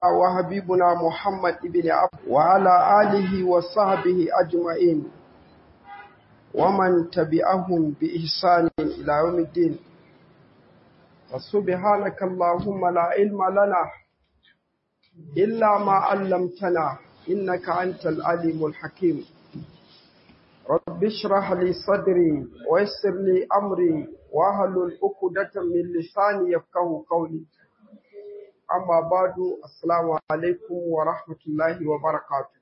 وحبيبنا محمد بن عبد وعلى آله وصحبه أجمعين ومن تبعهم بإحسان إلى يوم الدين فسبحانك اللهم لا علم لنا إلا ما علمتنا إنك أنت العليم الحكيم رب اشرح لي صدري ويسر لي أمري واحلل عقدة من لساني يفقهوا قولي amma badu assalamu alaikum wa rahmatullahi wa barakatu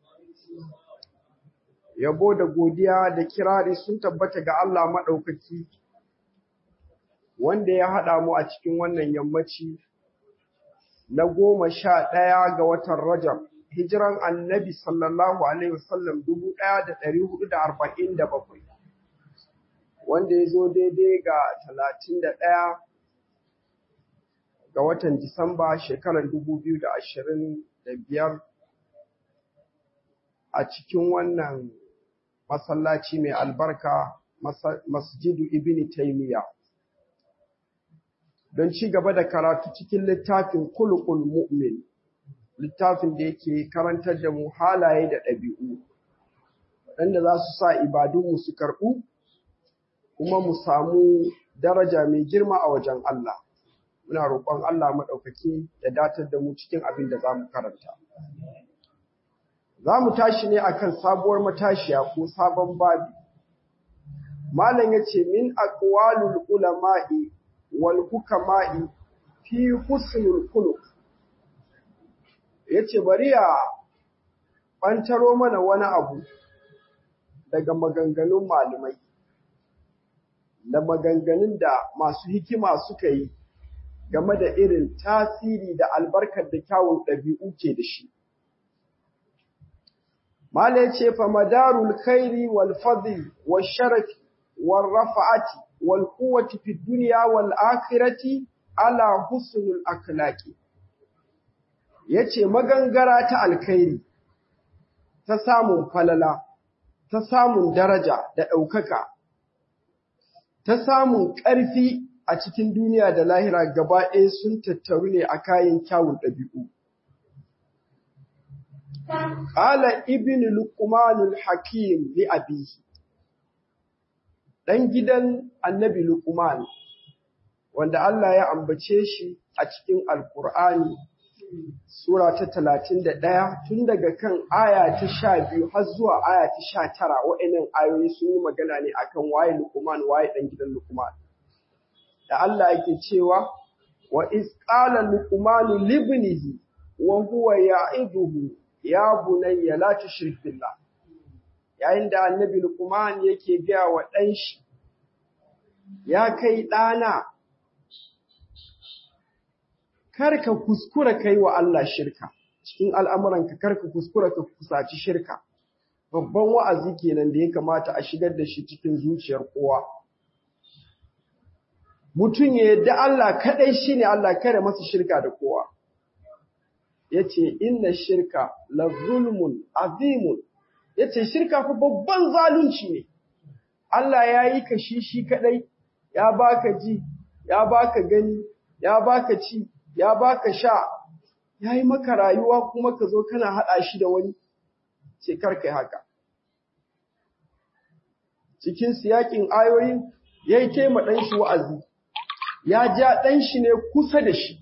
yabo da godiya da kirari sun tabbata ga Allah maɗaukaki wanda ya haɗa mu a cikin wannan yammaci na goma sha ɗaya ga watan rajab hijiran annabi sallallahu alaihi wasallam dubu ɗaya da ɗari hudu da arba'in da bakwai wanda ya zo daidai ga talatin da ɗaya ga watan Disamba shekarar biyar a cikin wannan masallaci mai albarka masjidu ibn taymiya don ci gaba da karatu cikin littafin kulukul mu'min littafin da yake karantar da mu halaye da ɗabi'u waɗanda za su sa ibadunmu su karɓu kuma mu samu daraja mai girma a wajen Allah muna roƙon Allah maɗaukaki ya datar da mu cikin abin da za mu karanta. Za mu tashi ne a kan sabuwar matashiya ko sabon babi. Malam ya ce, Min aqwalul ulama'i wal hukama'i fi husnul khuluq. Ya ce, bari ya ɓantaro mana wani abu daga maganganun malamai, da maganganun da masu hikima suka yi game da irin tasiri da albarkar da kyawun ɗabi'u ke da shi. Mala ce fa madarul khairi wal fadli wal sharafi wal rafa'ati wal quwwati fi dunya wal akhirati ala husnul akhlaqi yace magangara ta alkhairi ta samun falala ta samun daraja da ɗaukaka ta samun ƙarfi a cikin duniya da lahira gaba ɗaya sun tattaru ne a kayan kyawun ɗabi'u. Ƙala ibn Luqmanul Hakim li abihi ɗan gidan annabi Luqman, wanda Allah ya ambace shi a cikin Alƙur'ani, Sura ta talatin da ɗaya tun daga kan aya ta sha biyu har zuwa aya ta sha tara wa'innan ayoyi sun yi magana ne akan waye Luqman waye ɗan gidan Luqman. da Allah yake cewa wa isqala luqmanu libnihi wa huwa ya'iduhu ya bunayya la tushrik billah yayin da annabi luqman yake ga wa dan shi ya kai dana karka kuskura kai wa Allah shirka cikin al'amuranka karka kuskura ka kusaci shirka babban wa'azi kenan da ya kamata a shigar da shi cikin zuciyar kowa mutum ya yadda Allah kaɗai shi ne Allah kare masa shirka da kowa. Ya ce, Inna shirka la zulmun azimun, ya ce, Shirka fa babban zalunci ne, Allah ya yi ka shi shi kaɗai, ya baka ji, ya baka gani, ya baka ci, ya baka sha, ya yi maka rayuwa kuma ka zo kana haɗa shi da wani, ce karka haka. Cikin siyakin ayoyin, ya yi taima ɗan shi wa'azi, ya ja ɗan shi ne kusa da shi,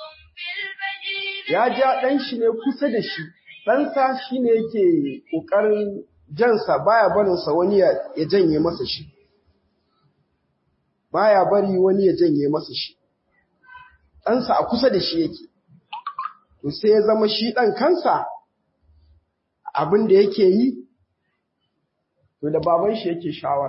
ya ja ɗan shi ne kusa da shi, ɗansa shi ne yake ƙoƙarin jansa baya barinsa wani ya janye masa shi, baya bari wani ya janye masa shi, ɗansa a kusa da shi yake, to sai ya zama shi ɗan kansa abin da yake yi, to da baban shi yake shawara.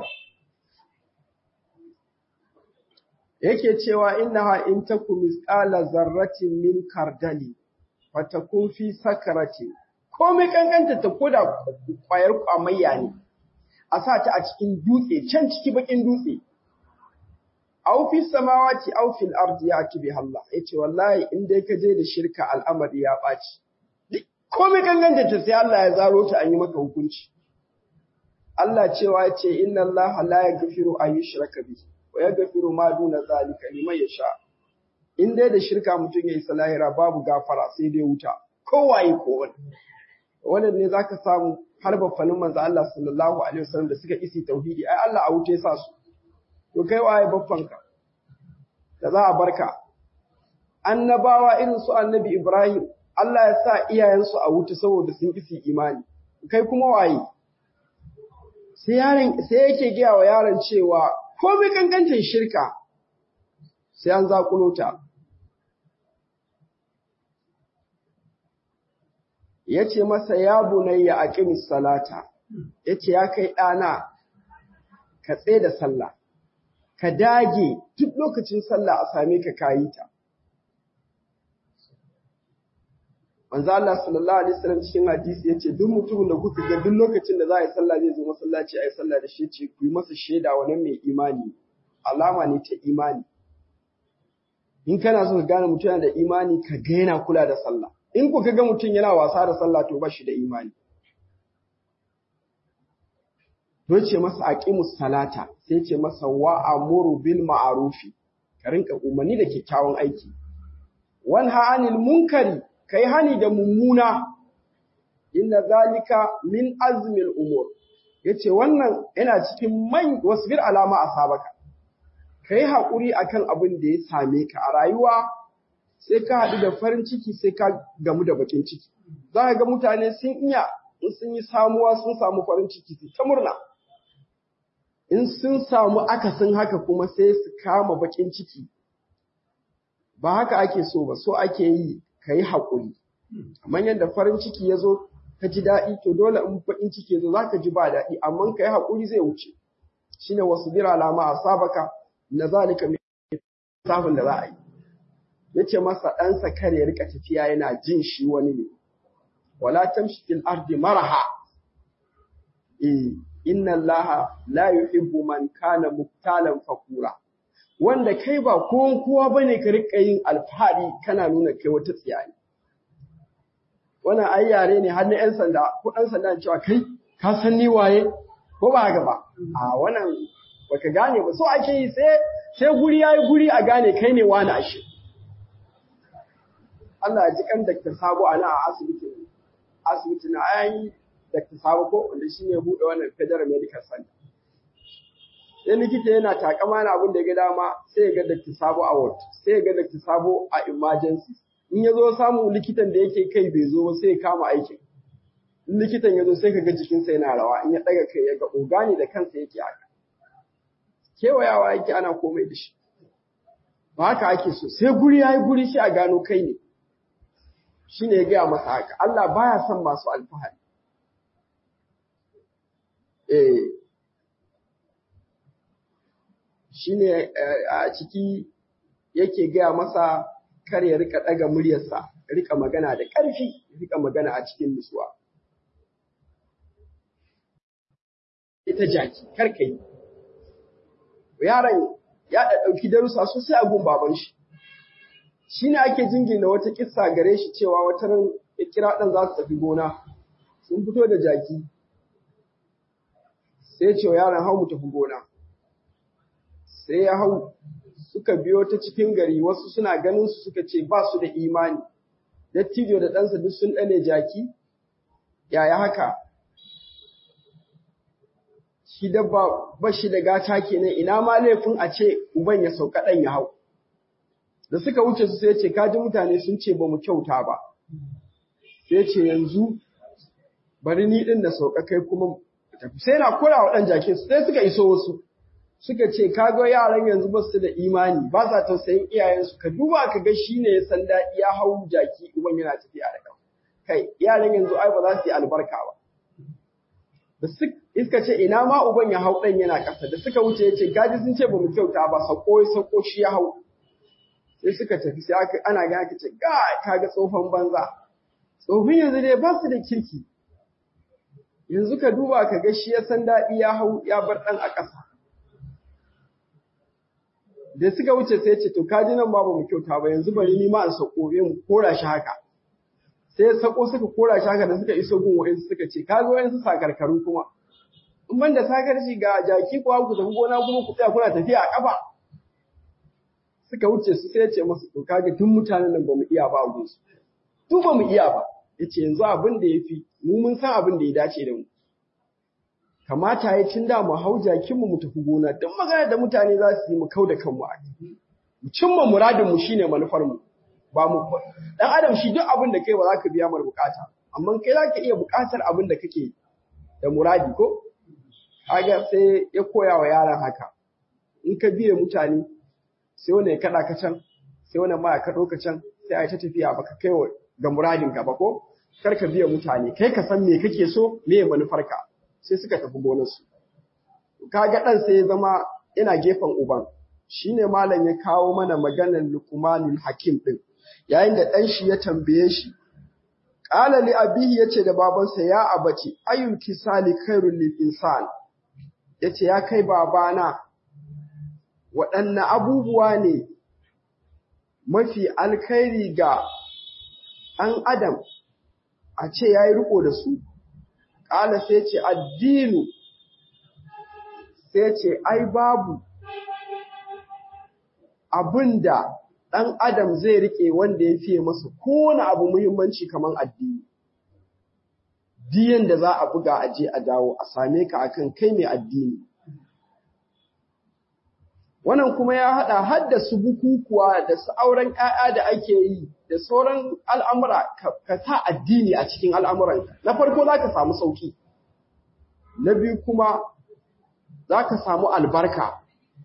yake cewa innaha in taku misqala zarratin min kardali fatakun fi sakarati komai kankanta ta koda kwayar kwamayya ne a sa ta a cikin dutse can ciki bakin dutse aw fi samawati aw fil ardi yati bi Allah yace wallahi in dai ka je da shirka al'amari ya baci komai kankanta ta sai Allah ya zaro ta an yi maka hukunci Allah cewa yace inna Allah la yaghfiru an yushraka bihi wa ya gafiru ma duna zalika liman yasha in dai da shirka mutum yayi salahira babu gafara sai dai wuta kowaye ko wani wannan ne zaka samu har baffanin manzo Allah sallallahu alaihi wasallam da suka isi tauhidi ai Allah a wuce sa su to kai waye baffanka da za a barka annabawa irin su annabi Ibrahim Allah ya sa iyayensu a wuta saboda sun isi imani kai kuma waye sai yaron sai yake gaya wa yaron cewa komai kankancin shirka sai an zakulo ta yace masa ya bunayya aqimis salata yace ya kai ɗana ka tsaye da sallah ka dage duk lokacin sallah a same ka kayi ta manzo Allah sallallahu alaihi wasallam cikin hadisi yace duk mutumin da kuka ga duk lokacin da za a yi sallah zai zo masallaci a yi sallah da shi ce ku yi masa shaida wannan mai imani alama ne ta imani in kana so ka gane mutum yana da imani ka ga yana kula da sallah in ku ga mutum yana wasa da sallah to ba shi da imani to ce masa aqimus salata sai ce masa wa amuru bil ma'rufi ka rinka umarni da kyakkyawan aiki wanha anil munkari kai hani da mummuna inna zalika min azmil umur yace wannan yana cikin man wasbir alama asabaka kai hakuri akan abin da ya same ka a rayuwa sai ka haɗu da farin ciki sai ka gamu da bakin ciki za ka ga mutane sun iya in sun yi samuwa sun samu farin ciki su ta murna in sun samu akasin haka kuma sai su kama bakin ciki ba haka ake so ba so ake yi ka yi haƙuri amma yadda farin ciki ya zo ka ji daɗi to dole in baƙin ciki ya zo za ka ji ba daɗi amma ka yi haƙuri zai wuce shi ne wasu bira alama a sabaka na zalika mai safin da za a yi ya ce masa ɗansa kar ya rika tafiya yana jin shi wani ne wala tamshi fil ardi maraha eh inna allaha la yuhibbu man kana muktalan fakura wanda kai ba kowan kowa bane ka rika yin alfahari kana nuna kai wata tsiyaye wannan ai yare ne har na yan sanda ko dan sanda cewa kai ka san ni waye ko ba haka ba a wannan baka gane ba so ake yi sai sai guri yayi guri a gane kai ne wani ashe Allah ya ji kan Dr. Sabo ana a asibiti asibiti na ayi Dr. Sabo ko wanda shine ya bude wannan Federal Medical Center sai likita yana takama na abin da ya ga dama sai ya ga Dr. Sabo a ward sai ya ga Dr. Sabo a emergency in ya zo samu likitan da yake kai bai zo ba sai ya kama aikin in likitan ya zo sai ka ga jikinsa yana rawa in ya daga kai ya ga ogani da kansa yake haka kewayawa yake ana komai da shi ba haka ake so sai guri yayi guri shi a gano kai ne shine ya gaya masa haka Allah baya son masu alfahari eh shine a ciki yake gaya masa kar ya rika daga muryarsa rika magana da ƙarfi rika magana a cikin nutsuwa ita jaki kar ka yi yaron ya da ɗauki darussa sosai a gun baban shi shine ake jingina wata kissa gare shi cewa wata ran ya kira ɗan za su tafi gona sun fito da jaki sai ce yaron hau mu tafi gona sai ya hau suka biyo ta cikin gari wasu suna ganin su suka ce ba su da imani dattijo da ɗansa duk sun ɗane jaki yaya haka shi dabba ba shi da gata kenan ina ma laifin a ce uban ya sauka ɗan ya hau da suka wuce su sai ce kaji mutane sun ce ba mu kyauta ba sai ce yanzu bari ni ɗin da sauka kai kuma tafi sai na kura wa ɗan jakin su sai suka iso wasu suka ce kaga yaran yanzu ba su da imani ba sa tausayin iyayensu ka duba ka ga shi ne ya san daɗi ya hau jaki uban yana tafiya da kan kai yaran yanzu ai ba za su yi albarka ba da iska ce ina ma uban ya hau ɗan yana ƙasa da suka wuce ya ce gaji sun ce ba mu kyauta ba sako ya sako shi ya hau sai suka tafi sai aka ana ga aka ce ga kaga tsofan banza tsofin yanzu dai ba su da kirki yanzu ka duba ka ga shi ya san daɗi ya hau ya bar ɗan a ƙasa da suka wuce sai ce to kaji nan ba mu kyauta ba yanzu bari ni ma in sako mu kora shi haka sai sako suka kora shi haka da suka iso gun wa'insu suka ce kaga wa'insu sakarkaru kuma in ban da sakarci ga jaki ko ku tafi gona kuma ku tsaya kuna tafiya a kafa suka wuce su sai ce masu to kaga tun mutanen nan bamu iya ba gun su tun bamu iya ba yace yanzu abin da yafi mu mun san abin da ya dace da mu kamata ya cin da mu hau jakin mu mu tafi gona duk magana da mutane za su yi mu kau da kanmu a mu cimma muradin mu shine manufar mu ba mu dan adam shi duk abin da kai ba za ka biya mar bukata amma kai za ka iya bukatar abin da kake da muradi ko kaga sai ya koya wa yaran haka in ka biye mutane sai wani ya kada ka can sai wani ma ya kaɗo ka can sai a yi ta tafiya baka kai wa ga muradin ka ba ko kar ka biye mutane kai ka san me kake so me manufarka sai suka tafi gonarsu kaga dan sai ya zama yana gefen uban shine malam ya kawo mana maganar luqmanul hakim din yayin da dan shi ya tambaye shi qala li abihi yace da babansa ya abaci ayyul kisali khairul lil insan yace ya kai babana waɗanne abubuwa ne mafi alkhairi ga ɗan adam a ce ya yi riko da su ƙala sai ce addinu sai ce ai babu abin da ɗan adam zai riƙe wanda ya fiye masa kowane abu muhimmanci kamar addini diyan da za a buga a je a dawo a same ka akan kai mai addini wannan kuma ya haɗa har da su bukukuwa da su auren ‘ya'ya da ake yi da sauran al'amura ka sa addini a cikin al'amuran na farko za ka samu sauƙi na biyu kuma za ka samu albarka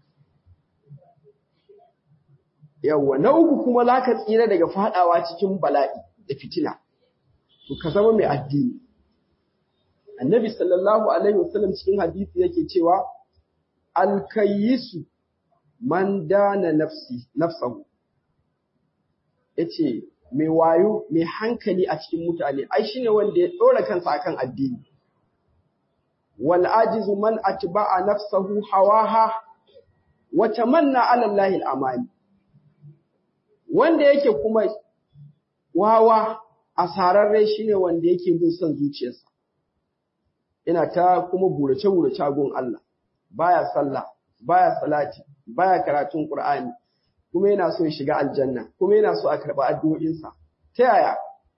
yawwa na uku kuma za ka tsira daga faɗawa cikin bala'i da fitina to ka zama mai addini annabi sallallahu alaihi wasallam cikin hadisi yake cewa alkayisu man dana nafsi nafsahu yace mai wayo mai hankali a cikin mutane ai shine wanda ya dora kansa akan addini wal ajizu man atba'a nafsahu hawaha wa tamanna ala allahi al amani wanda yake kuma wawa asararre shine wanda yake bin son zuciyarsa ina ta kuma burace burace gun Allah baya sallah baya salati baya karatun Qur'ani kuma yana so ya shiga aljanna kuma yana so a karba addu'o'insa ta yaya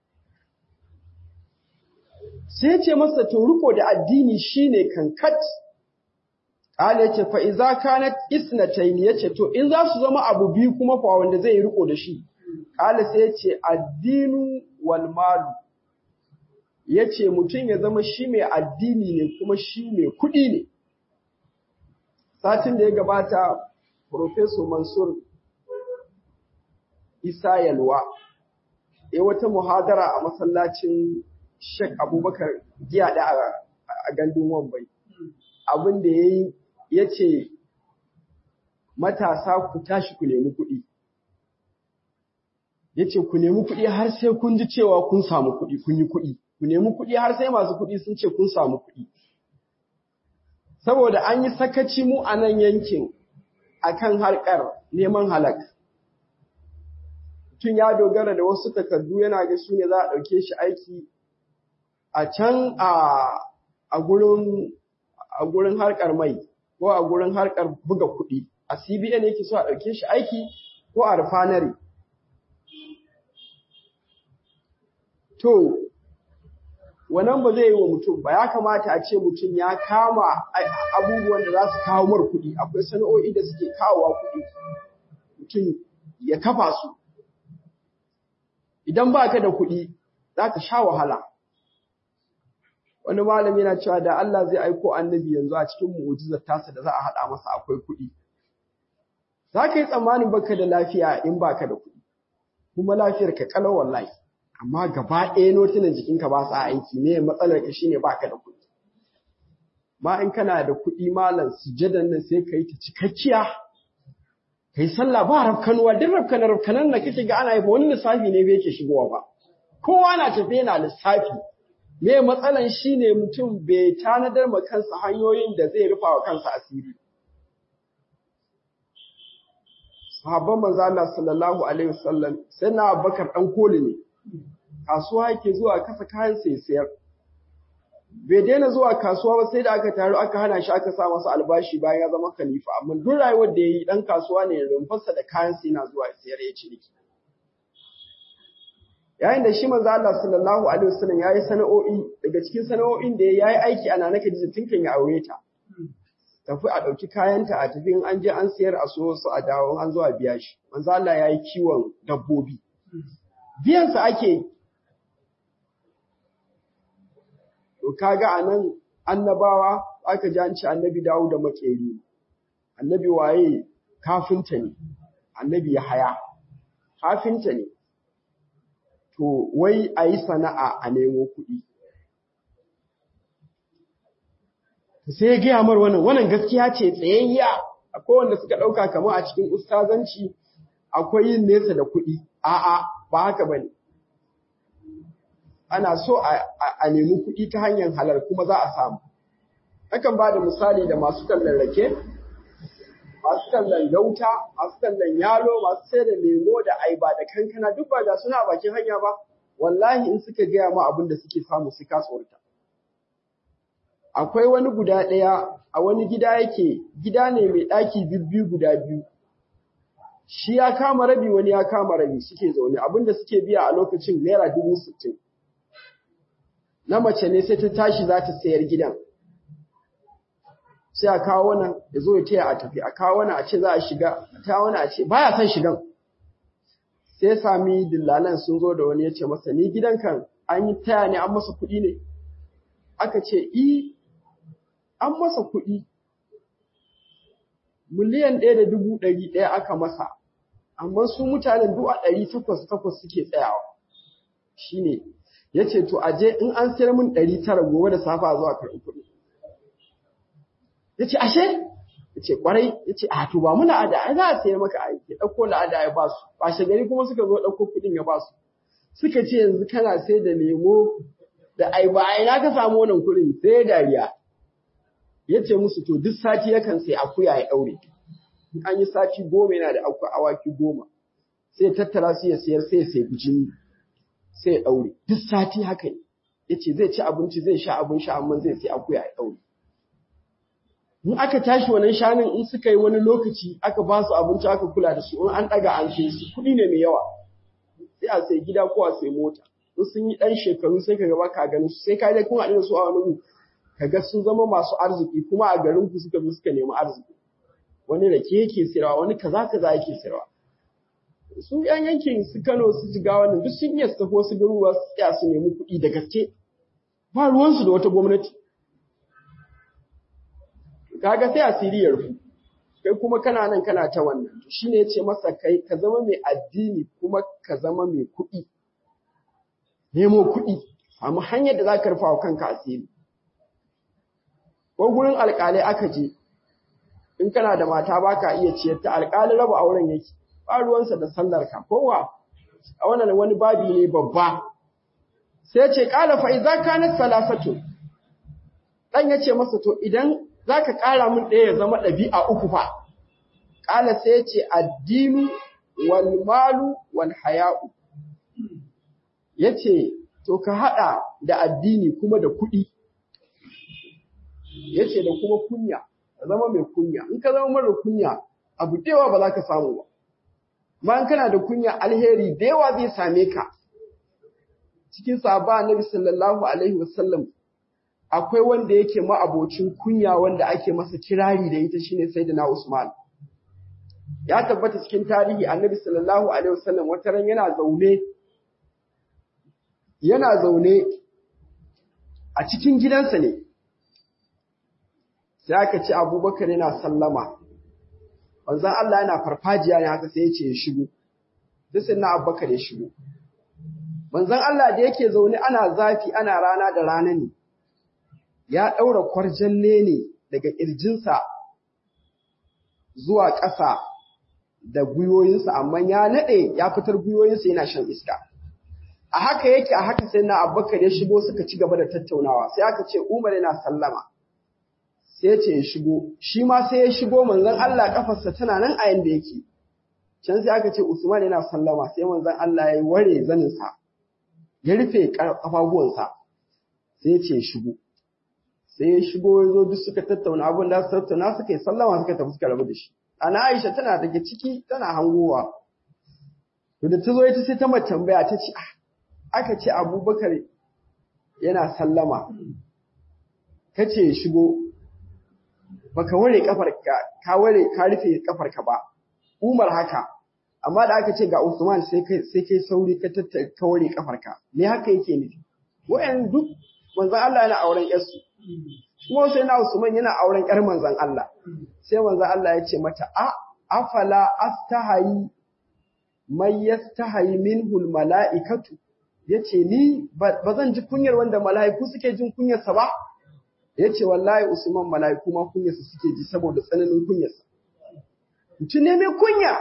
sai ya ce masa to riko da addini shine kankat Kale yace fa iza kanat isnatayn yace to in za su zama abu biyu kuma fa wanda zai riko da shi Kale sai yace addinu wal malu yace mutum ya zama shi mai addini ne kuma shi mai kuɗi ne satin da ya gabata Professor Mansur Isa Yalwa ya wata muhadara a masallacin Sheikh Abubakar jiya da a gandun Wambai. Abin da ya yi ya ce matasa ku tashi ku nemi kuɗi. Ya ce ku nemi kuɗi har sai kun ji cewa kun samu kuɗi, kun yi kuɗi. Ku nemi kuɗi har sai masu kuɗi sun ce kun samu kuɗi. Saboda an yi sakaci mu a nan yankin akan harkar neman halak. Mutum ya dogara da wasu takardu yana ga su ne za a ɗauke shi aiki a can a gurin a gurin harkar mai ko a gurin harkar buga kuɗi a CBN yake so a ɗauke shi aiki ko a refinery. To, wannan ba zai yi wa mutum ba ya kamata a ce mutum ya kama abubuwan da za su kawo mar kuɗi akwai sana'o'i da suke kawowa kuɗi mutum ya kafa su idan ba ka da kuɗi za ka sha wahala wani malami yana cewa da Allah zai aiko annabi yanzu a cikin mu'ujizar tasa da za a haɗa masa akwai kuɗi za ka yi tsammanin baka da lafiya in baka da kuɗi kuma lafiyar ka kalau wallahi amma gaba ɗaya notunan jikinka ba sa aiki ne matsalar ka shine baka da kuɗi ma in kana da kuɗi malam sujadan nan sai ka yi ta cikakkiya kai sallah ba rafkanuwa duk rafkanar rafkanar da kake ga ana yi ba wani lissafi ne bai ke shigowa ba kowa na tafe yana lissafi me matsalan shine mutum bai tanadar ma kansa hanyoyin da zai rufa wa kansa asiri sahabban manzo Allah sallallahu alaihi wasallam sai na Abubakar dan koli ne kasuwa yake zuwa kasa kayan sai sayar bai daina zuwa kasuwa ba sai da aka taru aka hana shi aka sa masa albashi bayan ya zama khalifa amma duk rayuwar da yayi dan kasuwa ne rumfarsa da kayan sai yana zuwa sayar ya ciniki yayin da shi manzo Allah sallallahu alaihi wasallam yayi sana'o'i daga cikin sana'o'in da yayi aiki ana naka Khadija tun kan ya aure ta tafi a ɗauki kayanta a tafi in an je an sayar a so su a dawo an zo a biya shi manzo Allah yayi kiwon dabbobi biyan sa ake to kaga anan annabawa aka ji an ci annabi Dawud da makeri annabi waye kafinta ne annabi ya haya kafinta ne to wai a yi sana'a a nemo kuɗi sai ya gaya mar wannan wannan gaskiya ce tsayayya akwai wanda suka ɗauka kamar a cikin ustazanci akwai yin nesa da kuɗi a'a ba haka bane ana so a nemi kuɗi ta hanyar halar kuma za a samu Akan ba da misali da masu tallan rake masu tallan gauta masu tallan yalo masu sai da lemo da aiba da kankana duk ba da suna bakin hanya ba wallahi in suka gaya ma abin da suke samu su ka tsorta akwai wani guda ɗaya a wani gida yake gida ne mai ɗaki bibbiyu guda biyu shi ya kama rabi wani ya kama rabi suke zaune abinda suke biya a lokacin naira dubu sittin na mace ne sai ta tashi za ta sayar gidan sai a kawo wannan ya zo ya taya a tafi a kawo wannan a ce za a shiga ta wani a ce baya son shigan sai sami dillalan sun zo da wani ya ce masa ni gidan kan an yi taya ne an masa kuɗi ne aka ce i an masa kuɗi miliyan ɗaya da dubu ɗari ɗaya aka masa amma su mutanen duk a ɗari takwas takwas suke tsayawa shine ya ce to aje in an sayar min ɗari tara gobe da safa zuwa karɓi kuɗi ya ce ashe ya ce ƙwarai ya ce a to ba mu la'ada ai za a sayar maka a ya ɗauko la'ada ya ba su ba gari kuma suka zo ɗauko kuɗin ya ba su suka ce yanzu kana sai da lemo da ai ba ai na ka samu wannan kuɗin sai dariya ya ce musu to duk sati yakan sai akuya ya ɗaure in an yi sati goma yana da awaki goma sai tattara su ya sayar sai ya sai jini sai ya ɗaure duk sati haka ne ya ce zai ci abinci zai sha abin sha amma zai sai akuya ya ɗaure in aka tashi wannan shanun in suka yi wani lokaci aka ba su abinci aka kula da su in an ɗaga an kai su kuɗi ne mai yawa sai a sai gida ko a sai mota in sun yi ɗan shekaru sai ka gaba ka ganin su sai ka je kun haɗu da su a wani gu ka ga sun zama masu arziki kuma a garin ku suka zo suka nemi arziki wani rake yake sayarwa wani kaza kaza yake sayarwa su yan yankin su Kano su jiga wannan duk sun iya su tafi wasu garuruwa su tsaya su nemi kuɗi da gaske ba ruwansu da wata gwamnati kaga sai asiri ya rufu kai kuma kana nan kana ta wannan shine yace masa kai ka zama mai addini kuma ka zama mai kuɗi nemo kuɗi amma hanyar da za ka rufa wa kanka asiri ko gurin alƙalai aka je in kana da mata ba ka iya ciyar ta alƙali raba auren yake ba ruwansa da sallar ka kowa a wannan wani babi ne babba sai ce ƙala fa idza kanat salasatu dan yace masa to idan zaka ƙara min ɗaya ya zama ɗabi'a uku fa ƙala sai yace addinu wal malu wal haya'u yace to ka hada da addini kuma da kuɗi yace da kuma kunya ka zama mai kunya in ka zama mara kunya abu da yawa ba za ka samu ba bayan kana da kunya alheri da yawa zai same ka cikin sahaba annabi sallallahu alaihi wasallam akwai wanda yake ma'abocin kunya wanda ake masa kirari da ita shine sayyidina Usman ya tabbata cikin tarihi annabi sallallahu alaihi wasallam wata ran yana zaune yana zaune a cikin gidansa ne sai aka ce abubakar yana sallama wanzan Allah yana farfajiya ne haka sai ya ce ya shigo sai na abubakar ya shigo manzon Allah da yake zaune ana zafi ana rana da rana ne ya ɗaura kwarjalle ne daga ƙirjinsa zuwa ƙasa da gwiwoyinsa amma ya naɗe ya fitar gwiwoyinsa yana shan iska a haka yake a haka sai na abubakar ya shigo suka ci gaba da tattaunawa sai aka ce umar yana sallama sai ya ce ya shigo shi ma sai ya shigo manzon Allah kafarsa tana nan a yanda yake can sai aka ce usman yana sallama sai manzon Allah ya ware zaninsa ya rufe kafafuwansa sai ya ce ya shigo sai ya shigo ya zo duk suka tattauna abin da su tattauna suka yi sallama suka tafi suka rabu da shi ana Aisha tana daga ciki tana hangowa to da ta zo ita sai ta mace tambaya ta ce ah aka ce abubakar yana sallama ka ce shigo baka ware kafarka ka ware ka rufe kafarka ba umar haka amma da aka ce ga usman sai kai sai kai sauri ka tattara ka ware kafarka me haka yake nufi wa'an duk manzon Allah yana auren yarsu kuma sai na usman yana auren yar manzon Allah sai manzon Allah ya ce mata a afala astahayi mai yastahayi minhul mala'ikatu yace ni ba zan ji kunyar wanda mala'iku suke jin kunyarsa ba yace wallahi Usman mala'iku ma kunyarsa suke ji saboda tsananin kunyarsa mutum ne mai kunya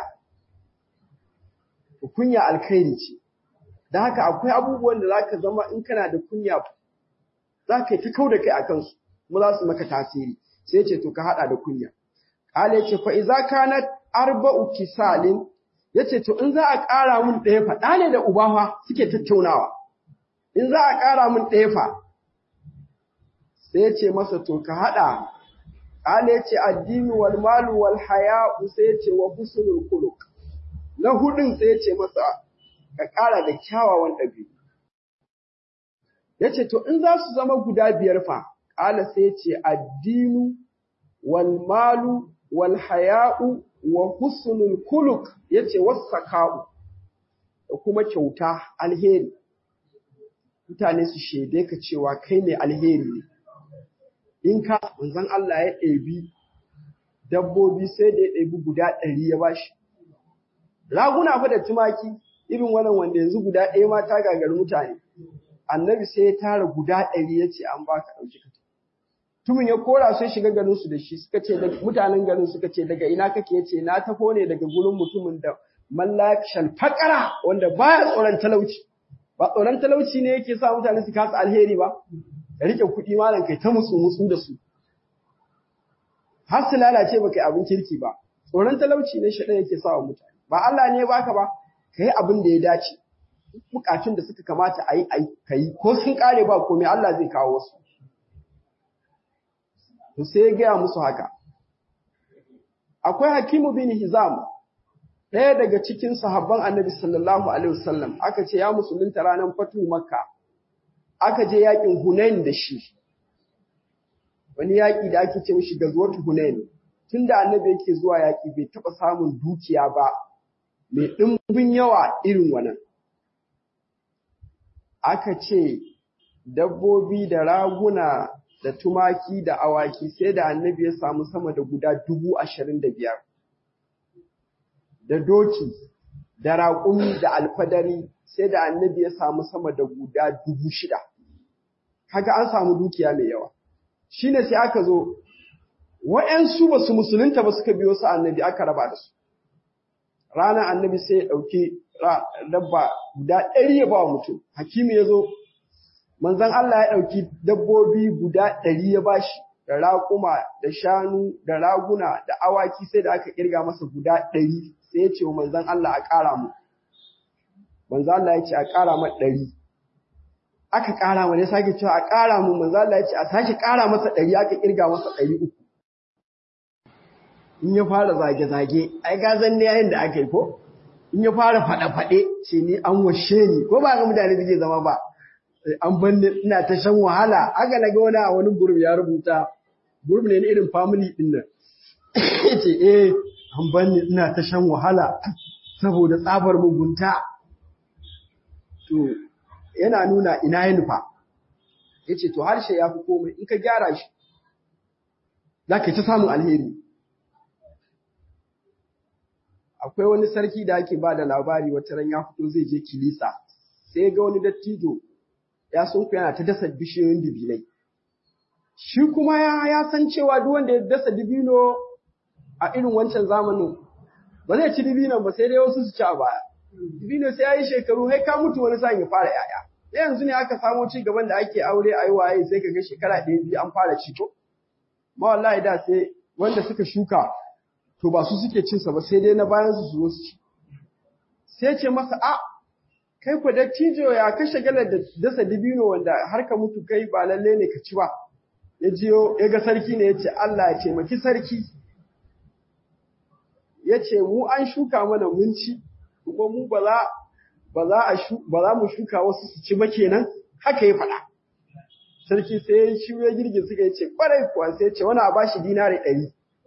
kunya alkhairi ce da haka akwai abubuwan da zaka zama in kana da kunya zaka yi ta kau da kai akan su kuma za su maka tasiri sai yace to ka hada da kunya Kale yace fa iza kanat arba'u kisalin yace to in za a ƙara mun ɗaya fa ɗa ne da ubawa suke tattaunawa in za a ƙara mun ɗaya fa sai yace masa to ka haɗa Kale yace addini wal malu wal haya'u sai yace wa husnul khuluq na hudun sai yace masa ka ƙara da kyawawan ɗabi'u yace to in za su zama guda biyar fa Kale sai yace addinu wal malu wal haya'u wa husnul kuluk yace wasaka'u da kuma kyauta alheri mutane su shede ka cewa kai ne alheri ne in ka manzon Allah ya ɗebi dabbobi sai da ya ɗebi guda ɗari ya bashi raguna fa da tumaki irin wannan wanda yanzu guda ɗaya ma ta gagari mutane annabi sai ya tara guda ɗari ya ce an baka ɗauki ka tumin ya kora sai shiga garin su da shi suka ce mutanen garin suka ce daga ina kake yace na tafo ne daga gurin mutumin da mallakshan fakara wanda baya tsoron talauci ba tsoron talauci ne yake sa mutane su kasa alheri ba ka rike kuɗi malam kai ta musu musu da su har su lalace baka yi abin kirki ba tsoron talauci ne shaɗan yake sa wa mutane ba Allah ne baka ba ka yi abin da ya dace bukatun da suka kamata a yi ka yi ko sun kare ba komai Allah zai kawo wasu to sai ya gaya musu haka. Akwai Hakimu bin Hizam, ɗaya daga cikin sahabban annabi sallallahu Alaihi wasallam, aka ce ya musulunta ranar fatu Makka, aka je yaƙin Hunain da shi, wani yaƙi da ake ce mishi gazuwar Hunain, tun da annabi yake zuwa yaƙi bai taɓa samun dukiya ba, mai ɗimbin yawa irin wannan. Aka ce dabbobi da raguna da tumaki da awaki sai da annabi ya samu sama da guda dubu ashirin da biyar. Da doki, da raƙumi da alfadari sai da annabi ya samu sama da guda dubu shida. Kaga an samu dukiya mai yawa. Shi ne sai aka zo, wa'yansu ba su musulunta ba suka biyo su annabi aka raba da su. Ranar annabi sai ya ɗauki dabba guda ɗari ya ba wa mutum. Hakimi ya zo manzon Allah ya ɗauki dabbobi guda ɗari ya bashi da raƙuma da shanu da raguna da awaki sai da aka ƙirga masa guda ɗari sai ya ce wa manzon Allah a ƙara mu. Manzon Allah ya ce a ƙara ma ɗari. Aka ƙara ma ne sake cewa a ƙara mu manzon Allah ya ce a sake ƙara masa ɗari aka ƙirga masa ɗari uku. In ya fara zage-zage, ai gazan ne yayin da aka yi ko? In ya fara faɗe-faɗe, ce ni an washe ni, ko ba ga mutane suke zama ba. an banne ina ta shan wahala haka na ga wani a wani gurbi ya rubuta gurbi ne irin family din nan yace eh an banne ina ta shan wahala saboda tsabar mugunta to yana nuna ina ya nufa yace to harshe ya fi komai in ka gyara shi za ka ta samun alheri akwai wani sarki da ake ba da labari wata ran ya fito zai je kilisa sai ga wani dattijo ya sunku yana ta dasa bishiyoyin dibinai. Shi kuma ya, ya san cewa duk wanda ya dasa dibino a irin wancan zamanin ba zai ci dibinon ba sai dai wasu su ci a baya. Dibino sai ya yi shekaru hai ka mutu wani sa'in ya fara ‘ya'ya. Sai yanzu ne aka samo ci gaban da ake aure a yi waye sai ka ga shekara ɗaya biyu an fara ci ko? Ma wallahi da sai wanda suka shuka to ba su suke cinsa ba sai dai na bayan su su zo su ci. Sai ce masa a kai ku dattijo ya kashe galar da dasa dibino wanda har ka mutu kai ba lalle ne ka ci ba ya jiyo ya ga sarki ne ya ce Allah ya taimaki sarki ya ce mu an shuka mana mun ci kuma mu ba za ba za a ba za mu shuka wasu su ci ba kenan haka ya faɗa sarki sai ya shi ya girgin suka ce kwarai kuwa sai ce wani a bashi dinari ɗari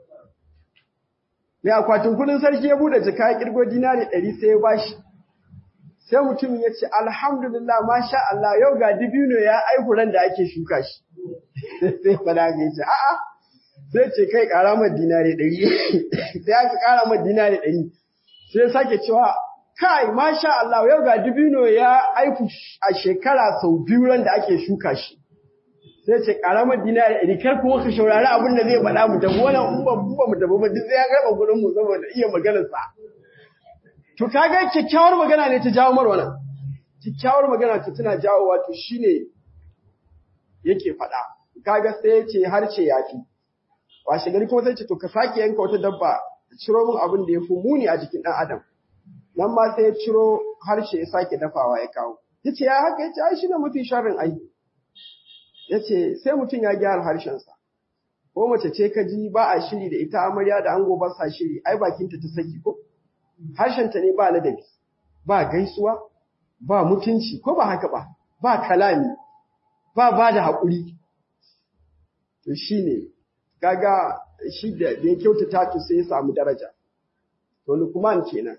mai akwatin kudin sarki ya buɗe jaka ya kirgo dinari ɗari sai ya bashi sai mutumin ya ce alhamdulillah masha Allah yau ga dibino ya aihu ran da ake shuka shi sai fada ga ce a'a sai ce kai ƙara mai dinari ɗari sai aka ƙara mai dinari ɗari sai sake cewa kai masha Allah yau ga dibino ya aiku a shekara sau biyu ran da ake shuka shi sai ce karamar dinari ɗari kar kuma ka shaurari abin da zai faɗa mu tafi wannan in ba mu tafi ba duk sai ya karɓa kuɗin mu saboda iya maganar sa to kaga kyakkyawar magana ne ta jawo mar wannan kyakkyawar magana ta tana jawo wato shine yake faɗa kaga sai ya ce harce ya fi washe gari kuma sai ce to ka sake yanka wata dabba ciro min abin da ya fi muni a jikin ɗan adam nan ma sai ya ciro harshe ya sake dafawa ya kawo ya ce ya haka ya ce ai shi ne mafi sharrin ai ya ce sai mutum ya gyara harshensa ko mace ce ka ji ba a shiri da ita amarya da ango ba sa shiri ai bakinta ta saki ko harshenta ne ba ladabi ba gaisuwa ba mutunci ko ba haka ba ba kalami ba ba da haƙuri to shi ne kaga shi da ya kyautata to sai ya samu daraja to lukman kenan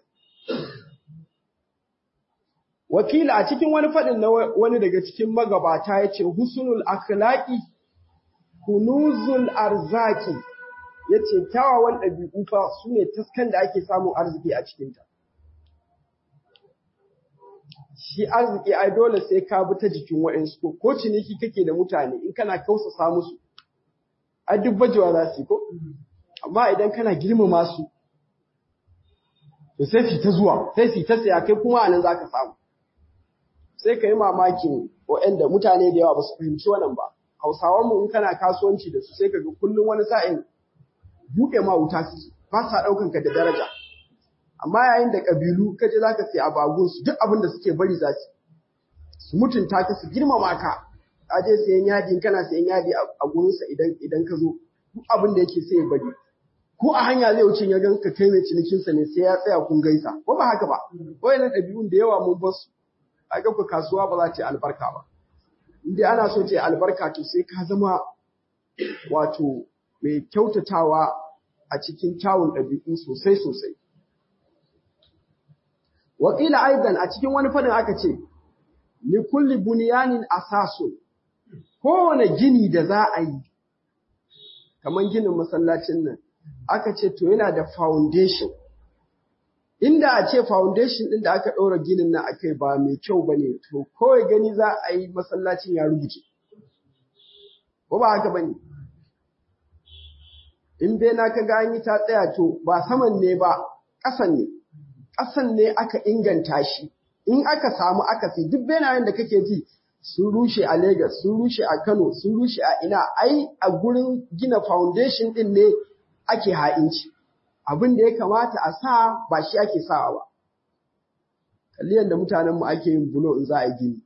wakila a cikin wani faɗin na wani daga cikin magabata ya ce husnul akhlaqi kunuzul arzaki ya ce kyawawan ɗabi'u fa su ne taskan da ake samun arziki a cikinta shi arziki ai dole sai ka bi ta jikin wa'insu ko ko ciniki kake da mutane in kana kausasa musu ai duk bajewa za su yi ko amma idan kana girmama su to sai su ta zuwa sai su ta saya kai kuma anan zaka samu sai ka yi mamakin waɗanda mutane da yawa ba su fahimci wannan ba hausawan mu in kana kasuwanci da su sai ka ga kullum wani sa'in buɗe ma wuta su ba sa ɗaukan ka da daraja amma yayin da ƙabilu ka je zaka sai abagun su duk abin da suke bari za su su mutunta ka su girmama ka ka je sayan yadi in kana sayan yadi a gurinsa idan idan ka zo duk abin da yake sai ya bari ko a hanya zai wuce ya ganka kai mai cinikinsa ne sai ya tsaya kun gaisa ko ba haka ba wayannan ɗabi'un da yawa mun bar su a ga ku kasuwa ba za ta yi albarka ba inda ana so ta yi albarka to sai ka zama wato mai kyautatawa a cikin kyawun ɗabi'u sosai sosai wakila aidan a cikin wani fadin aka ce li kulli bunyanin asasun kowane gini da za a yi kamar ginin masallacin nan aka ce to yana da foundation inda a ce foundation ɗin da aka ɗora ginin nan akai ba mai kyau ba ne to kawai gani za a yi masallacin ya rubuce ko ba haka ba ne in dai na ka gani ta tsaya to ba saman ne ba ƙasan ne ƙasan ne aka inganta shi in aka samu akasi duk benayen da kake ji sun rushe a Legas, sun rushe a Kano, sun rushe a ina, ai a gurin gina foundation ɗin ne ake ha'inci. Abin da ya kamata a sa ba shi ake sawa ba. Kalli yadda mutanenmu ake yin bulo in za a gini.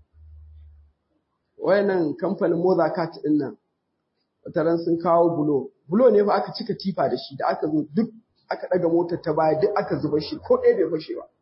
Wayannan kamfanin Mozakat ɗin nan, wataran sun kawo bulo. Bulo ne fa aka cika tifa da shi da aka zo duk aka ɗaga motar ta baya duk aka zuba shi ko ɗaya bai fashe ba.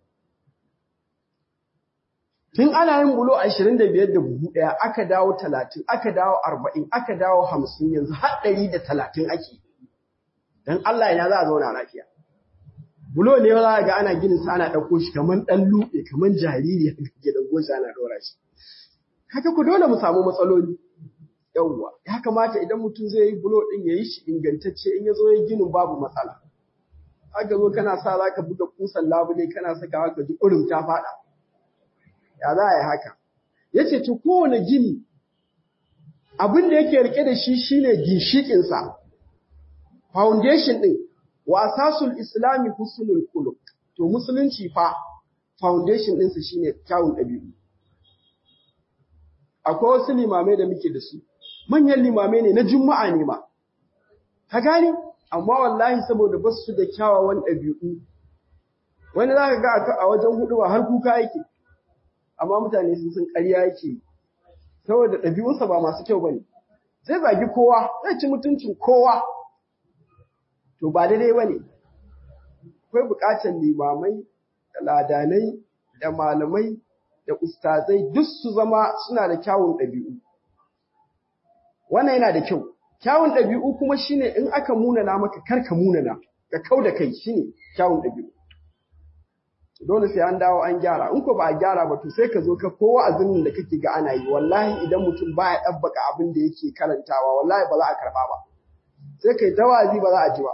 Tun ana yin bulo ashirin da biyar da buhu ɗaya aka dawo talatin, aka dawo arba'in, aka dawo hamsin yanzu har ɗari da talatin ake. Don Allah ya za a zauna lafiya. Bulo ne za a ga ana ginin sa ana ɗauko shi kamar ɗan luɓe, kamar jariri a gidan goshi ana ɗora shi. Haka ku dole mu samu matsaloli. Yawwa, ya kamata idan mutum zai yi bulo ɗin ya yi shi ingantacce in ya zo ya ginin babu matsala. Haka zo kana sa za ka buga kusan labule kana sakawa ka ji ƙurin ta faɗa. ya za a yi haka ya ce to kowane gini abin da yake rike da shi shine ginshikinsa foundation ɗin wa asasul islami husnul khuluq to musulunci fa foundation ɗinsa shine kyawun ɗabi'u akwai wasu limamai da muke da su manyan limamai ne na juma'a ne ma ka gane amma wallahi saboda ba su da kyawawan ɗabi'u wani za ka ga a wajen hudu har kuka yake amma mutane sun san ƙarya yake saboda ɗabi'unsa ba masu kyau bane zai zagi kowa zai ci mutuncin kowa to ba daidai bane akwai buƙatar limamai da ladanai da malamai da ustazai duk su zama suna da kyawun ɗabi'u wannan yana da kyau kyawun ɗabi'u kuma shine in aka munana maka kar ka munana ka kau da kai shine kyawun ɗabi'u dole sai an dawo an gyara in ko ba a gyara ba to sai ka zo ka kowa azumin da kake ga ana yi wallahi idan mutum baya ɗabbaka abin da yake karantawa wallahi ba za a karɓa ba sai kai tawazi ba za a ji ba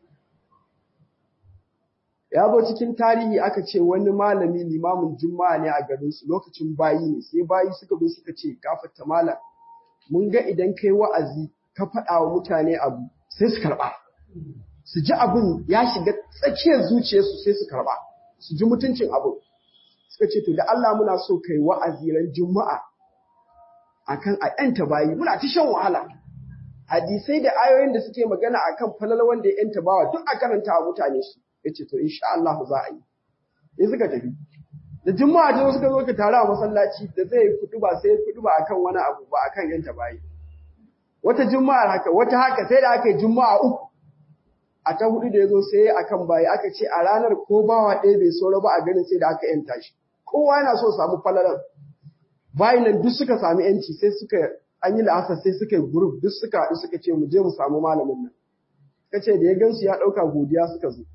ya zo cikin tarihi aka ce wani malami limamin juma'a ne a garinsu lokacin bayi ne sai bayi suka zo suka ce gafarta malam mun ga idan kai wa'azi ka faɗa wa mutane abu sai su karɓa su ji abin ya shiga tsakiyar zuciyarsu sai su karɓa su ji mutuncin abin suka ce to da Allah muna so kai wa'azi ran juma'a akan a yanta bayi muna ta shan wahala hadisai da ayoyin da suke magana akan falal wanda ya yanta bawa duk a karanta wa mutane su yace to insha Allah za a yi in suka tafi da juma'a ta suka zo ka tare a masallaci da zai kudu ba sai kudu ba akan wani abu ba akan yanta bayi wata juma'a haka wata haka sai da aka yi juma'a uku a ta hudu da ya zo sai akan bayi aka ce a ranar ko bawa ɗaya bai saura ba a ganin sai da aka yanta shi kowa yana so samu falalan bayin nan duk suka sami yanci sai suka an yi la'asar sai suka yi group duk suka haɗu suka ce mu je mu samu malamin nan suka ce da ya gansu ya ɗauka godiya suka zo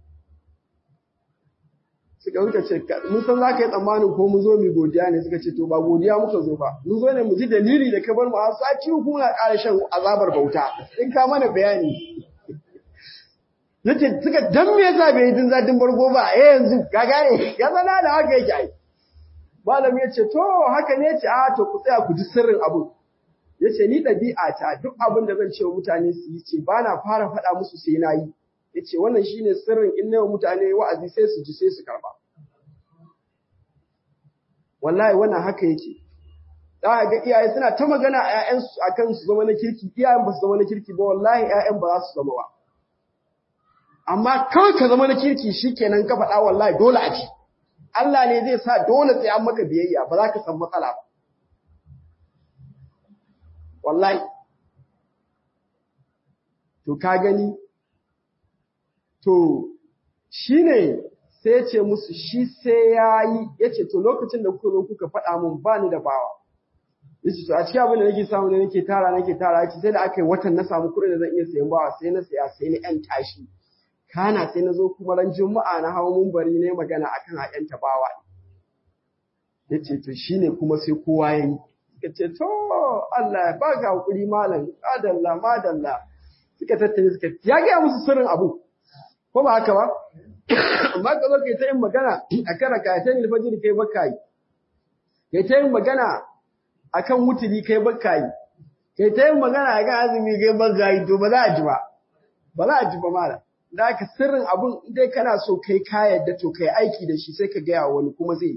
suka suka ce mun san za ka yi tsammanin ko mun zo mu godiya ne suka ce to ba godiya muka zo ba mun zo ne mu ji dalili da ka bar mu har sati uku muna ƙara shan azabar bauta in ka mana bayani yace suka dan me yasa bai yi jin zadin bargo ba eh yanzu ka gane ya zana da haka yake ai malami ya ce to haka ne ce a to ku tsaya ku ji sirrin abu ya ce ni ɗabi'a ta duk abin da zan ce wa mutane su yi ce ba na fara faɗa musu sai na yi ya ce wannan shine sirrin in na mutane wa'azi sai su ji sai su karɓa wallahi wannan haka yake za a ga iyaye suna ta magana a ‘ya'yansu a kan su zama na kirki iyayen ba su zama na kirki ba wallahi ‘ya'yan ba za su zama ba amma kawai ka zama na kirki shi kenan ka faɗa wallahi dole a ci Allah ne zai sa dole sai an maka biyayya ba za ka san matsala ba wallahi to ka gani to shine sai ce musu shi sai yayi yace to lokacin da kuka zo kuka faɗa mun ba ni da bawa yace to a cikin abin da nake samu ne nake tara nake tara yace sai da aka yi watan na samu kuɗin da zan iya sayan bawa sai na saya sai na yan tashi kana sai na zo kuma ran juma'a na hawo mumbari ne magana akan a yan tabawa yace to shine kuma sai kowa yayi yace to Allah ya baka hakuri malam adalla madalla suka tattare suka ya ga musu sirrin abu ko ba haka ba amma ka zo kai ta yin magana akan rakatan alfajiri kai baka yi kai ta yin magana akan wuturi kai baka yi kai ta yin magana akan azumi kai baka yi to ba za a ji ba ba za a ji ba malam da haka sirrin abun dai kana so kai ka yadda to kai aiki da shi sai ka gaya wani kuma zai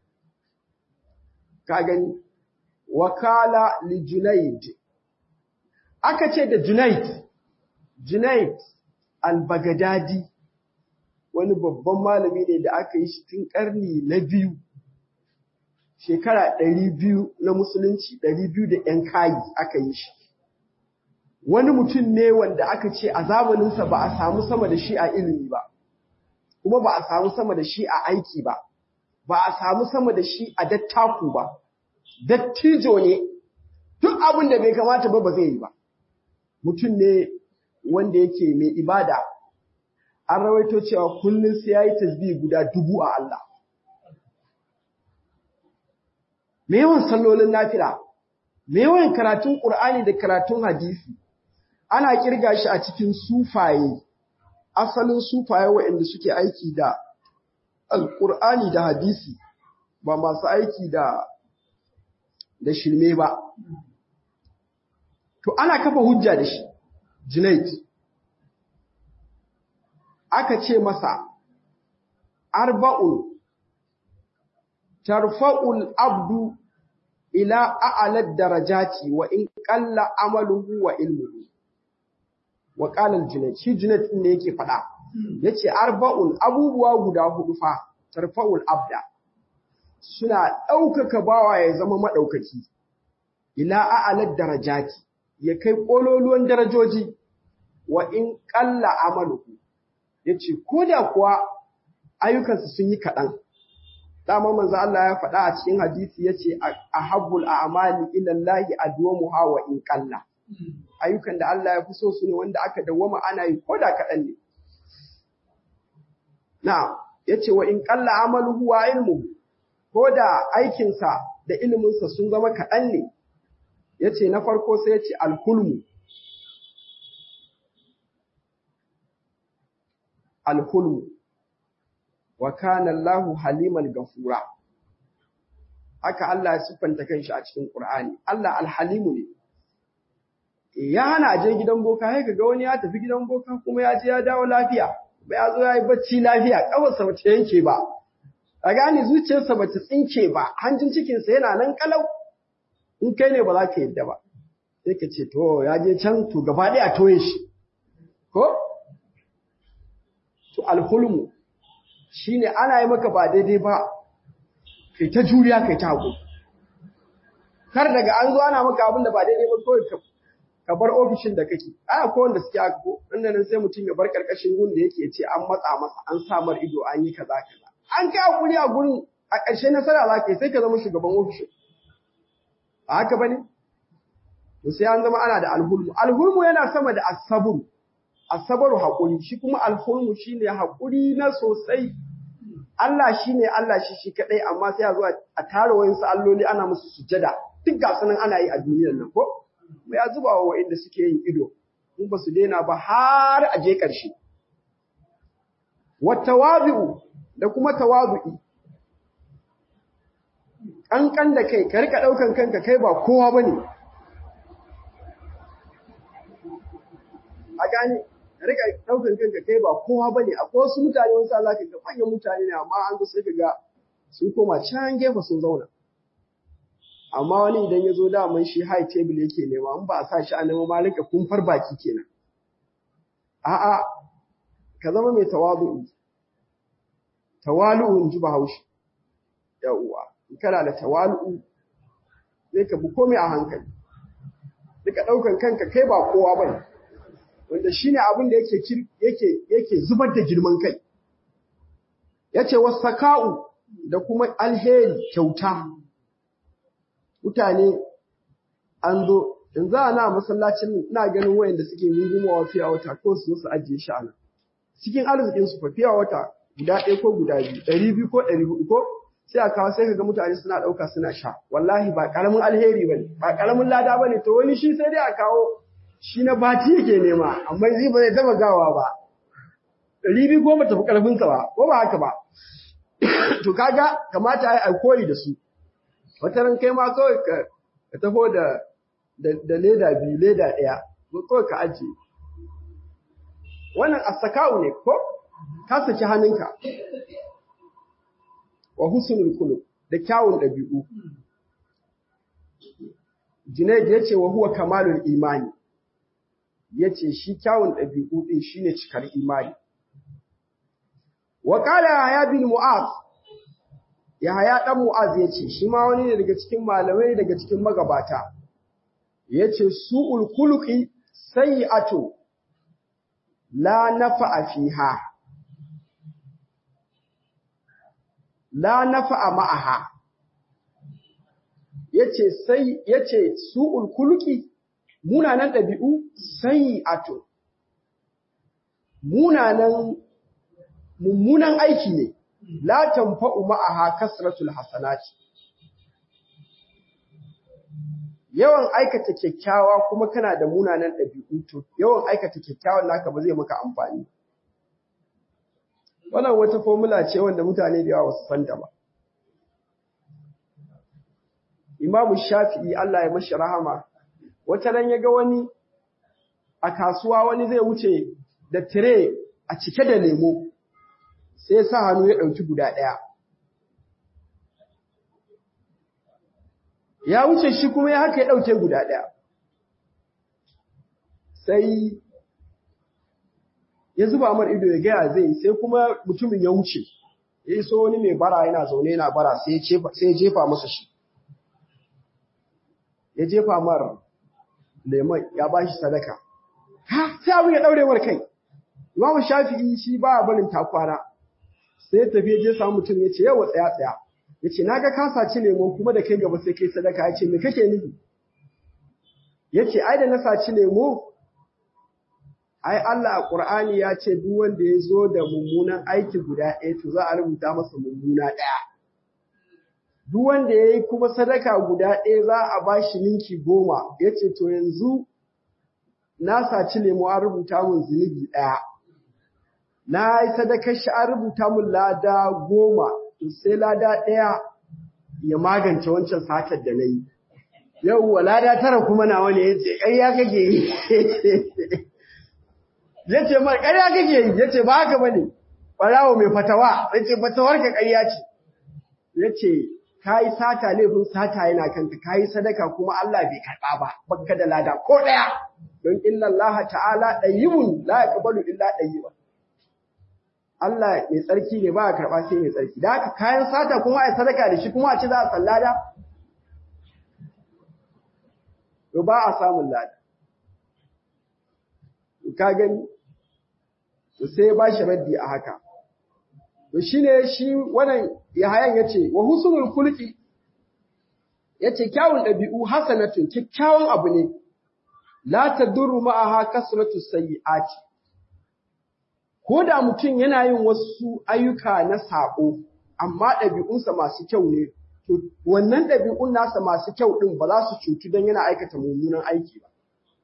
ka gani wakala li Junaid. Aka ce da Junaid, Junaid al-Baghdadi wani babban malami ne da aka yi shi tun ƙarni na biyu, shekara ɗari biyu na musulunci ɗari biyu da ‘yan kayi aka yi shi. Wani mutum ne wanda aka ce a zamaninsa ba a samu sama da shi a ilimi ba, kuma ba a samu sama da shi a aiki ba, ba a samu sama da shi a dattaku ba. dattijo ne duk abin da bai kamata ba ba zai yi ba mutum ne wanda yake mai ibada an rawaito cewa kullum sai yayi tasbih guda dubu a Allah me yawan sallolin nafila me yawan karatun Qur'ani da karatun hadisi ana kirga shi a cikin sufaye asalin sufaye waɗanda suke aiki da alƙur'ani da hadisi ba masu aiki da da shirme ba. To, ana kafa hujja da shi, Junaid. Aka ce masa, Arba'un, tarfa'ul abdu ila a'alad darajati wa in ƙalla amaluhu wa ilmuhu. Wa ƙalar Junaid, shi Junaid ɗin ne yake faɗa, ya ce, Arba'un abubuwa guda hudu fa, tarfa'ul abda. suna ɗaukaka bawa ya zama maɗaukaki, ila a'alar darajati, ya kai ƙololuwan darajoji, wa in ƙalla amaluku, ya ce, ko da kuwa ayyukansu sun yi kaɗan, dama manzo Allah ya faɗa a cikin hadisi yace ahabbul a'mali ila Allah adwamuha wa in qalla ayyukan da Allah ya fi so su ne wanda aka dawwama ana yi ko da kaɗan ne na'am yace wa in qalla amaluhu wa ilmuhu ko da aikinsa da iliminsa sun zama kaɗan ne yace na farko sai yace alhulmu alhulmu wa kana Allahu haliman gafura haka Allah ya siffanta kanshi a cikin Qur'ani Allah alhalimu ne ya hana je gidan boka sai kaga wani ya tafi gidan boka kuma ya je ya dawo lafiya ba ya zo ya yi bacci lafiya kawarsa ba ta yanke ba a gane zuciyarsa ba ta tsinke ba hanjin cikinsa yana nan kalau in kai ne ba za ka yadda ba sai ka ce to ya je can to gaba ɗaya a toye shi ko to alhulmu shine ana yi maka ba daidai ba kai ta juriya kai ta haƙuri kar daga an zo ana maka abin da ba daidai ba kawai ka ka bar ofishin da kake a ko wanda suke haka ko inda nan sai mutum ya bar karkashin gun da yake ce an matsa masa an samar ido an yi kaza kaza an kai hakuri a gurin a ƙarshe nasara za ka yi sai ka zama shugaban ofishin a haka bane to sai an zama ana da alhulmu alhulmu yana sama da asabru asabaru hakuri shi kuma alhulmu shine hakuri na sosai Allah shine Allah shi shi kadai amma sai a zo a tara wayansu alloli ana musu sujada duk ga sanan ana yi a duniyar nan ko mai ya zuba wa waɗanda suke yin ido, in ba su daina ba har a je ƙarshe. Wattawazi'u da kuma tawazu'i, ƙanƙan da kai, ka rika ɗaukan kanka kai ba kowa ba ne. A gane, ka rika ɗaukan kanka kai ba kowa ba ne, akwai wasu mutane wasu za ka ga manyan mutane ne amma an zo sai ka ga sun koma can gefe sun zauna. amma wani idan ya zo daman shi high table yake nema in ba a sa shi a nema ma rika kumfar baki kenan a'a ka zama mai tawadu'u tawalu'u in ji bahaushe yawwa in kana da tawalu'u sai ka bi komai a hankali duka ɗaukan kanka kai ba kowa ba ne wanda shine abin da yake yake yake zubar da girman kai yace wasaka'u da kuma alheri kyauta mutane an zo in za a na masallacin ina ganin wayanda suke rungumawa fiya wata ko su su ajiye shi ana cikin arzikin su fa fiya wata guda ɗaya ko guda biyu ɗari biyu ko ɗari huɗu ko sai a kawo sai ka ga mutane suna ɗauka suna sha wallahi ba ƙaramin alheri ba ne ba ƙaramin lada ba ne to wani shi sai dai a kawo shi na bati yake nema amma zai ba zai taɓa gawa ba ɗari biyu ko ba tafi ƙarfinsa ba ko ba haka ba to kaga kamata a yi koyi da su wata ran kai ma kawai ka taho da da leda biyu leda ɗaya kawai ka ajiye wannan asaka'u ne ko ka saki hannunka wa husnul khuluq da kyawun ɗabi'u Junaid ya ce wa huwa kamalul imani ya ce shi kyawun ɗabi'u ɗin shine cikar imani wa qala ya bin mu'az Yahaya ɗan Mu'az ya ce, shi ma wani ne daga cikin malamai daga cikin magabata, ya ce, Su'ul kuluki sai ato, la nafa a fiha, la nafa a ma'aha, ya ce, Su'ul kuluki munanan ɗabi'u sai ato, munanan mummunan aiki ne. la tanfa'u ma'aha kasratul hasanati yawan aikata kyakkyawa kuma kana da munanan ɗabi'u to yawan aikata kyakkyawan naka ba zai maka amfani wannan wata formula ce wanda mutane da yawa su san ta ba Imam Shafi'i Allah ya mashi rahama wata ran ya ga wani a kasuwa wani zai wuce da tire a cike da lemo sai sa hannu ya ɗauki guda ɗaya. Ya wuce shi kuma ya haka ya ɗauke guda ɗaya. Sai ya zuba mar ido ya gaya zai sai kuma mutumin ya wuce, ya so wani mai bara yana zaune yana bara sai ya jefa masa shi. Ya jefa mar lemon ya ba shi sadaka. Ha, sai abin ya ɗaurewar kai. Imamu Shafi'i shi ba barin takwana. sai ya tafi je samu mutum ya ce yawa tsaya tsaya yace naga ka saci lemo kuma da kai gaba sai kai sadaka yace me kake nufi yace ai da na saci lemo ai Allah a Qur'ani ya ce duk wanda ya zo da mummunan aiki guda ɗaya to za a rubuta masa mummuna ɗaya duk wanda ya yi kuma sadaka guda ɗaya za a ba shi ninki goma ya ce to yanzu na saci lemo an rubuta mun zunubi ɗaya na yi sadakar shi an rubuta mun lada goma to sai lada ɗaya ya magance wancan satar da na yi yauwa lada tara kuma nawa ne ya ce ƙarya kake yi ya ce mai ƙarya kake yi ya ce ba haka ba ne ɓarawo mai fatawa ya ce fatawar ka ƙarya ce ya ce ka yi sata laifin sata yana kanka ka yi sadaka kuma Allah bai karɓa ba baka da lada ko ɗaya don inna Allah ta'ala ɗayyibun la yaqbalu illa ɗayyiban Allah mai tsarki ne ba a karɓa sai mai tsarki da haka kayan sata kuma a sadaka da shi kuma a ci za a sallada to ba a samun lada ka gani to sai ba shi raddi a haka to shine shi wannan Yahayan yace wa husnul khulqi yace kyawun dabi'u hasanatun kikkiawan abu ne la tadurru ma'aha kasratu sayyi'ati ko da mutum yana yin wasu ayyuka na sako amma ɗabi'unsa masu kyau ne to wannan ɗabi'un nasa masu kyau ɗin ba za su cutu don yana aikata mummunan aiki ba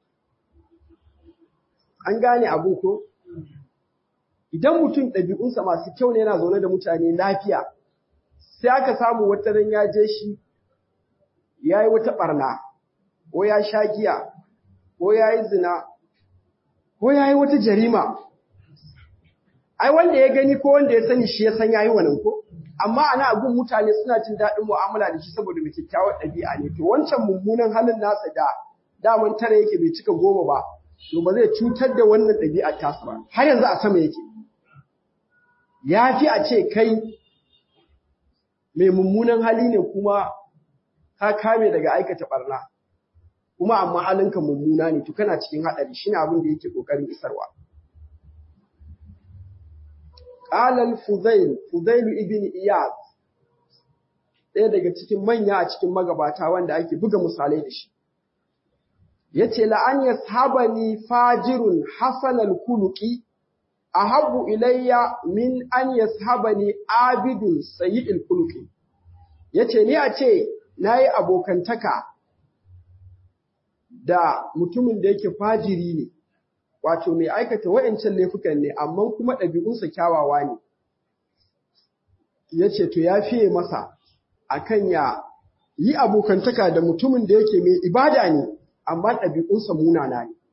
an gane abin ko idan mutum ɗabi'unsa masu kyau ne yana zaune da mutane lafiya sai aka samu wata ran ya je shi ya yi wata ɓarna ko ya sha giya ko ya yi zina ko ya yi wata jarima ai wanda ya gani ko wanda ya sani shi ya san ya yi wannan ko amma ana abun mutane suna jin daɗin mu'amala da shi saboda mai kyakkyawar ɗabi'a ne to wancan mummunan halin nasa da daman tara yake bai cika goma ba to ba zai cutar da wannan ɗabi'ar tasa ba har yanzu a sama yake ya fi a ce kai mai mummunan hali ne kuma ka kame daga aikata barna kuma amma halinka mummuna ne to kana cikin haɗari shine abin da yake ƙoƙarin isarwa qala al-fudail fudail ibn iyad ɗaya daga cikin manya a cikin magabata wanda ake buga misalai da shi yace la an yashabani fajirun hasanal kuluqi ahabbu ilayya min an yashabani abidun sayyidul kuluqi yace ni a ce nayi abokantaka da mutumin da yake fajiri ne wato mai aikata wayancan laifukan ne amma kuma ɗabi'unsa kyawawa ne yace to ya fiye masa akan ya yi abokantaka da mutumin da yake mai ibada ne amma ɗabi'unsa munana ne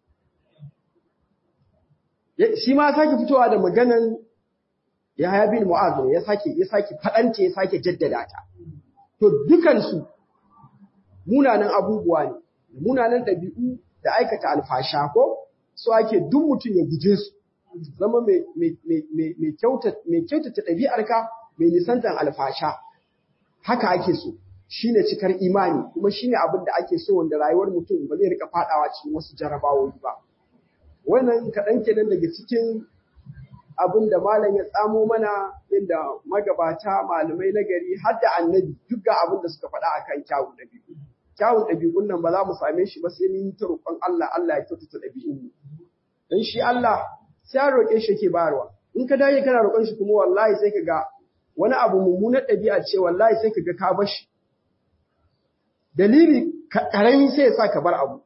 shi ma sake fitowa da maganan Yahaya bin Mu'adh ya sake ya sake fadance ya sake jaddada ta to dukansu munanan abubuwa ne munanan dabi'u da aikata alfasha ko so ake duk mutum ya guje su zama mai mai mai mai kyauta mai kyautata dabi'arka mai nisantan alfasha haka ake so shine cikar imani kuma shine abin da ake so wanda rayuwar mutum ba zai rika fadawa cikin wasu jarabawoyi ba wannan kaɗan kenan daga cikin abin da malam ya tsamo mana inda magabata malamai na gari har da annabi duk ga abin da suka faɗa akan kyawun ɗabi'u kyawun ɗabi'un nan ba za mu same shi ba sai mun ta roƙon Allah Allah ya kyautata ɗabi'un mu dan shi Allah sai ya roƙe shi yake bayarwa in ka dage kana roƙon shi kuma wallahi sai ka ga wani abu mummunar ɗabi'a ce wallahi sai ka ga ka bar shi dalili karami sai ya sa ka bar abu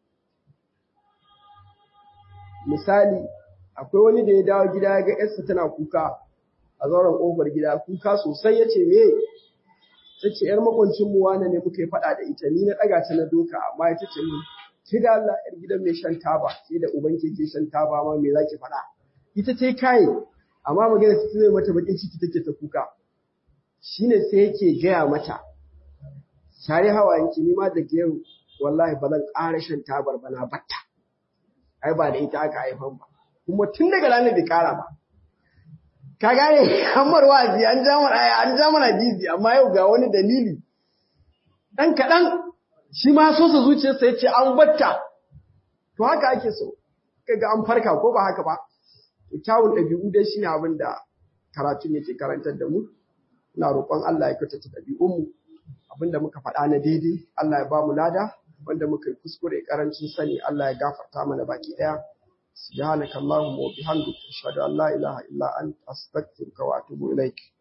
misali akwai wani da ya dawo gida ya ga yarsa tana kuka a zauren ƙofar gida kuka sosai ya ce me ta ce yar makwancin mu wane ne muka yi faɗa da ita ni na ɗaga ta na doka amma ita ce min ki da Allah yar gidan mai shan taba sai da uban ke shan taba ma me zaki faɗa ita ce kai amma magana ta zai mata bakin ciki take ta kuka shine sai yake gaya mata share hawayenki ni ma da yau wallahi ba zan ƙara shan tabar ba na batta ai ba da ita aka haifan ba kuma tun daga ranar bai ƙara ba ka gane kamar wa'azi an ja mana an ja mana jizi amma yau ga wani dalili dan kaɗan shi ma so sa zuciyarsa yace an batta to haka ake so kaga an farka ko ba haka ba kyawun ɗabi'u dai shine abin da karatun yake karantar da mu ina roƙon Allah ya kyautata ɗabi'unmu abinda muka faɗa na daidai Allah ya ba mu lada wanda muka yi kuskure karancin sani Allah ya gafarta mana baki ɗaya subhanaka allahumma wa bihamdika ashhadu an la ilaha illa anta astaghfiruka wa atubu ilaik